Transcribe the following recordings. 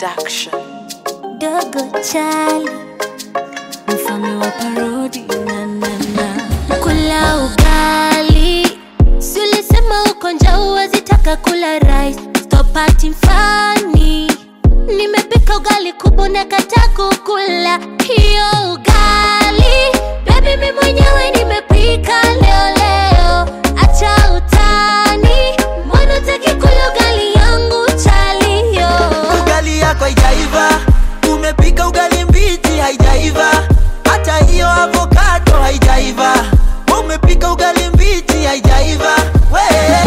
Production. Dogo Chali, mfalme wa parodi na na na. Kula ugali, si ulisema uko njaa huwezi taka kula rice. Stop acting funny. Nimepika ugali kubwa nakataa kukula hiyo ugali. Baby mimi mwenyewe nimepika leo leo, acha utani. Mbona utaki kula ugali yangu chali yo? ugali yako haijaiva umepika ugali mbichi haijaiva hata hiyo avokado haijaiva umepika ugali mbichi haijaiva we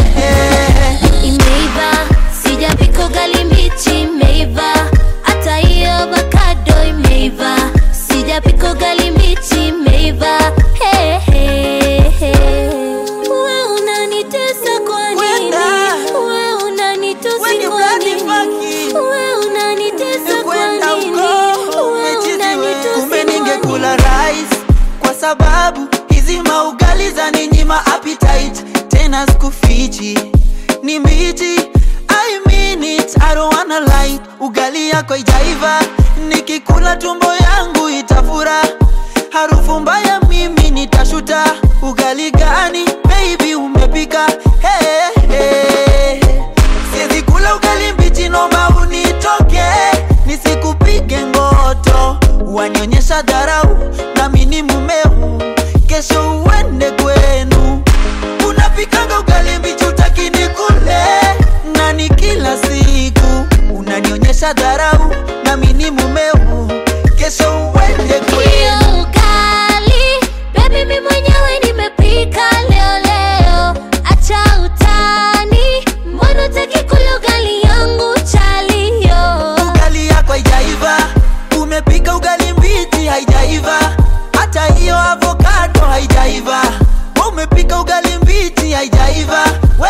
imeiva sijapika ugali mbichi imeiva hata hiyo avocado imeiva sijapika ugali mbichi imeiva Hey, hey, hey. We unanitesa kwa nini? Wenda. We unanitusi We ni kwa bloody nini? fucking. We unanitesa kwa kwenda nini? huko We umechizi we unanitusi kumbe kwa ningekula rice kwa sababu hizi maugali za ninyima appetite tena sikufichi ni mbichi I mean it, I don't wanna lie ugali yako ijaiva nikikula tumbo yangu itafura harufu mbaya mimi nitashuta ugali gani baby umepika hey, hey. Siwezi kula ugali mbichi noma unitoke nisikupige ngoto wanionyesha dharau nami ni mumeo kesho uende kwenu unapikanga ugali mbichi utakini kule na ni kila siku unanionyesha dharau nami ni mumeo kesho uende kwenu hiyo ugali bebi mi mwenyewe nimepika leo leo acha utani mbona utaki kula ugali yangu chaliyo ugali yako haijaiva umepika ugali mbichi haijaiva hata hiyo avokado haijaiva umepika ugali mbichi haijaiva we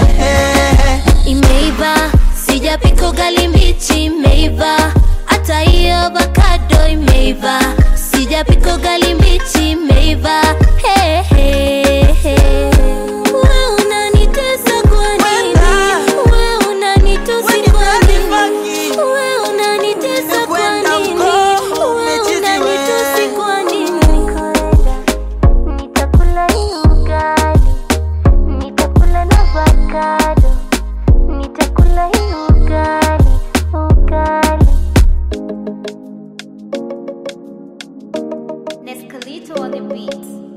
imeiva sijapika ugali mbichi imeiva hata hiyo avocado imeiva sijapika ugali mbichi imeiva hey, hey, hey. We unanitesa kwa nini? Wenda. We unanitusi We ni kwa bloody nini? fucking. We unanitesa kwa Kwenda nini? huko, We umechizi unanitusi we. kwa nini? Nitakula hii ugali, nitakula na avocado, nitakula hii ugali, ugali. Nescalito on the beat.